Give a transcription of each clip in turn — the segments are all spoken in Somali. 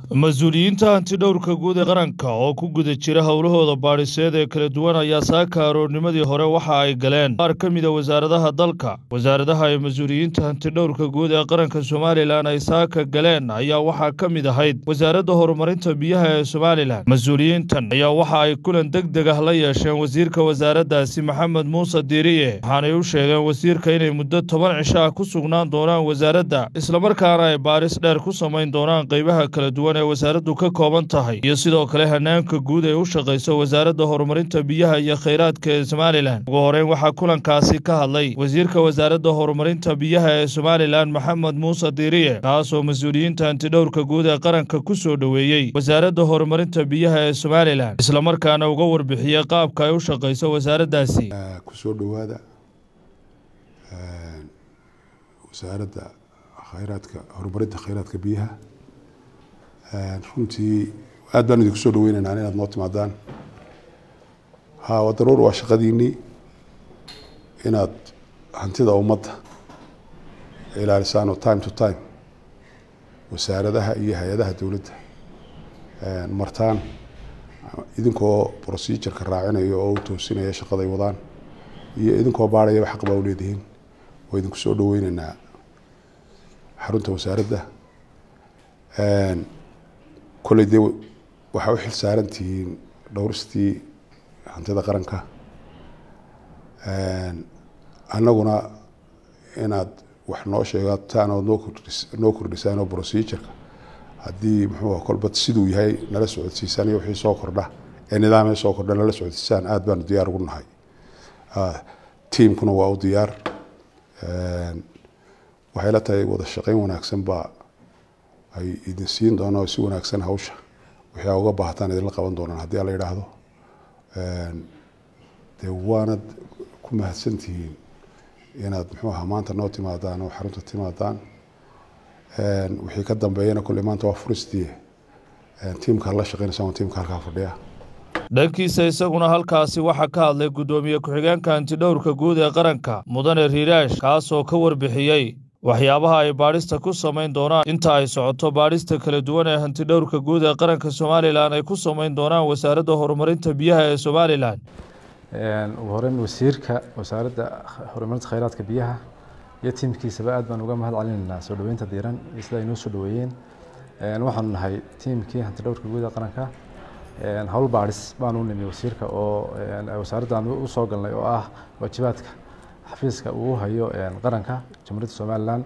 mas-uuliyiinta hantidhowrka guud ee qaranka oo ku guda jira howlahooda baadhiseed ee kala duwan ayaa saaka aroornimadii hore waxa ay galeen qaar ka mida wasaaradaha dalka wasaaradaha ay mas-uuliyiinta hantidhowrka guud ee qaranka somalilan ay saaka galeen ayaa waxaa ka mid ahayd wasaaradda horumarinta biyaha ee somalilan mas-uuliyiintan ayaa waxa ay kulan deg deg ah la yeesheen wasiirka wasaaraddaasi maxamed muuse diiriye waxaanay u sheegeen wasiirka inay muddo toban cisho ah ku sugnaan doonaan wasaaradda islamarkaana ay baadhis dheer ku samayn doonaan qeybaha kala duwan ee wasaaraddu ka kooban tahay iyo sidoo kale hanaanka guud ee u shaqayso wasaaradda horumarinta biyaha iyo khayraadka ee somalilan ugu horeyn waxaa kulankaasi ka hadlay wasiirka wasaaradda horumarinta biyaha ee somalilan maxamed muuse diiriye kaasoo mas-uuliyiinta hantidhowrka guud ee qaranka ku soo dhoweeyey wasaaradda horumarinta biyaha ee somalilan islamarkaana uga warbixiyey qaabka ay u shaqayso wasaaraddaasi kusoo dhowaada wasaaradda khayraadka horumarinta khayraadka biyaha runtii aad baan idinku soo dhaweyneynaa inaad noo timaadaan ha waa daruur waa shaqadiinii inaad hantida ummadda ilaalisaan oo time to time wasaaradaha iyo hay-adaha dowladda martaan idinkoo procedureka raacinaya oo u toosinaya shaqaday wadaan iyo idinkoo baadhayaba xaq baa u leedihiin waa idinku soo dhaweyneynaa xarunta wasaaradda kolley dee waxaa u xil saaran tihiin dhowristii hantida qaranka annaguna inaad wax noo sheegataan ood noo kordhis noo kordhisaan oo procedureka haddii muxuu kolba siduu yahay nala socodsiisaan iyo wixii soo kordha ee nidaamee soo kordha nala socodsiisaan aad baanu diyaar ugu nahay tiamkuna waa u diyaar waxay la tahay wada shaqeyn wanaagsan baa ay idin siin doonaan oo si wanaagsan hawsha wixii aa uga baahtaan idinla qaban doonaan haddii ala yidhaahdo dee waanad ku mahadsantihiin inaad muxuu ahaa maanta noo timaadaan oo xarunta timaadaan wixii ka dambeeyana kolley maanta waa furistii tiimka la shaqeynaysa tiimka halkaa fadhiya dhankiisa isaguna halkaasi waxaa ka hadlay guddoomiye ku-xigeenka hantidhowrka guud ee qaranka mudane riiraash kaasoo ka warbixiyey waxyaabaha ay baadhista ku samayn doonaan inta ay socoto baadhista kala duwan ee hantidhowrka guud ee qaranka somalilan ay ku samayn doonaan wasaaradda horumarinta biyaha ee somalilan ugu horeyn wasiirka wasaaradda horumarinta khayraadka biyaha iyo tiimkiisaba aad baan uga mahad celinaynaa soo dhoweynta diiran iyo sida ay noo soo dhoweeyeen waxaanu nahay tiimkii hantidhowrka guud ee qaranka howl baadhis baanu nimi wasiirka oo wasaaraddan u soo galnay oo ah waajibaadka xafiiska uu hayo qaranka jamhuuriyadda somalilan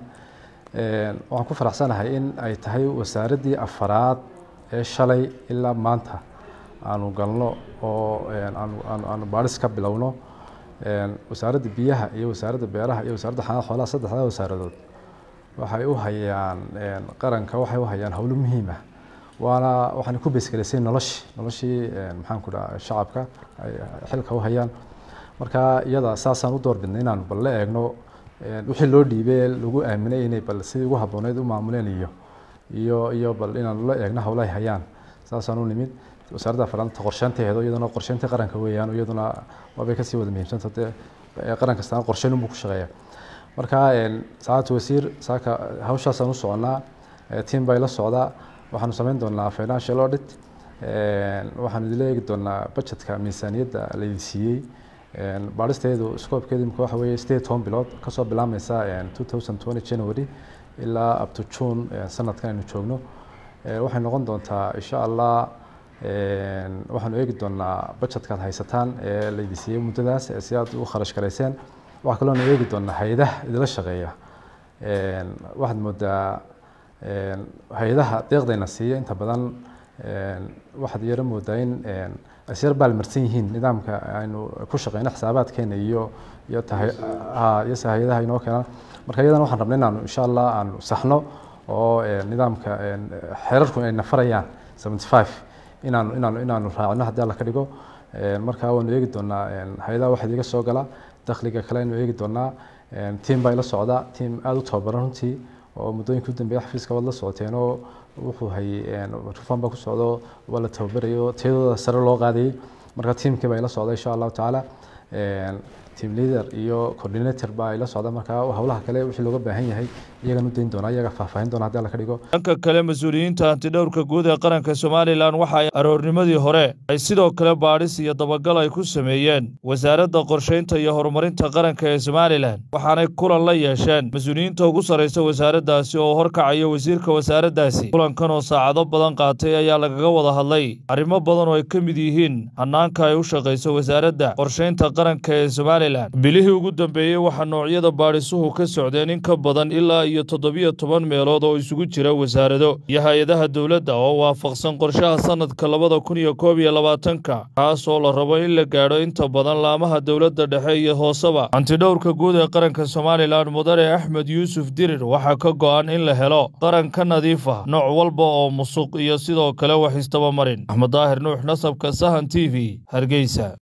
waxaan ku faraxsanahay in ay tahay wasaaraddii afaraad ee shalay ilaa maanta aanu galno oo aanu baadhis ka bilowno wasaaradda biyaha iyo wasaaradda beeraha iyo wasaaradda xanaad xoolaha saddexdaa wasaaradood waxay u hayaan qaranka waxay u hayaan howlo muhiim ah waana waxaan ku beesgelaysay noloshii noloshii maxaan ku dhaha shacabka ay xilka u hayaan marka iyada saasaan u doorbidnay inaan bal la eegno wixii loo dhiibay lagu aaminay inay bal sidii ugu habbooneyd u maamuleen iyo iyo iyo bal inaan la eegno howla ay hayaan saasaan u nimid wasaaradda faranta qorsheynteedo iyaduna qorsheynta qaranka weeyaan iyaduna waabay kasii wada muhiimsanta dee qaran kastaan qorsheyn unbuu ku shaqeeya marka saacadta wasiir saaka hawshaasaan u soconaa tiam bay la socdaa waxaanu samayn doonaa financial audit waxaanu idila eegi doonaa budgetka miisaaniyadda laydin siiyey baadhisteedu scopekeedu imika waxa weeye sideed toban bilood kasoo bilaabmaysa two thousand twenty january ilaa up to june sanadkan aynu joogno waxay noqon doontaa insha allah waxaanu eegi doonaa budgetkaad haysataan ee laydin siiyey muddadaas si aad u kharash garayseen waxaa kaloonu eegi doonaa hay-adaha idila shaqeeya waxaad moodaa hay-adaha deeqdayna siiya inta badan waxaad yaro moodaa in asyar baalmarsan yihiin nidaamka aynu ku shaqeyno xisaabaadkeena iyo iyo iyo hay-adaha inoo keenaan marka iyadana waxaan rabnay inaanu insha allah aanu saxno oo nidaamka xeerarku ay nafarayaan seventy five inaanu inaanu inaanu raacino haddii alla ka dhigo marka waanu eegi doonaa hay-adaha waxaad iga soo gala dakhliga kale aynu eegi doonaa tiam baa ila socda tiam aada u tababaran runtii oo muddooyinka u dambeeya xafiiska waad la socoteen oo wuxuu hayay rufan baa ku socdo waa la tababarayo tayadooda sare loo qaadayay marka tiimkii baa ila socda insha allahu tacaala team leader iyo coordinator baa ila socda markaa howlaha kale wixii looga baahan yahay iyagan u dayn doona iyaga faahfaahin doona haddii alla ka dhigo dhanka kale mas-uuliyiinta hantidhowrka guud ee qaranka somalilan waxa ay aroornimadii hore ay sidoo kale baadhis iyo dabagal ay ku sameeyeen wasaaradda qorshaynta iyo horumarinta qaranka ee somalilan waxaanay kulan la yeesheen mas-uuliyiinta ugu sarraysa wasaaraddaasi oo horkacayo wasiirka wasaaraddaasi kulankan oo saacado badan qaatay ayaa lagaga wada hadlay arrimo badan oo ay ka mid yihiin hannaanka ay u shaqayso wasaaradda qorshaynta qaranka ee somalilan bilihii ugu dambeeyey waxaa noocyada baadhisuhu ka socdeen in ka badan ilaa iyo toddobiyo toban meelood oo isugu jira wasaarado iyo hay-adaha dowladda oo waafaqsan qorshaha sannadka labada kun iyo koob iyo labaatanka kaas oo la rabo in la gaadho inta badan laamaha dowladda dhexe iyo hooseba hantidhowrka guud ee qaranka somalilan mudane axmed yuusuf dirir waxaa ka go'an in la helo qaran ka nadiif ah nooc walba oo musuq iyo sidoo kale wax istabamarin axmed daahir nuux nasabka sahan t v hargeysa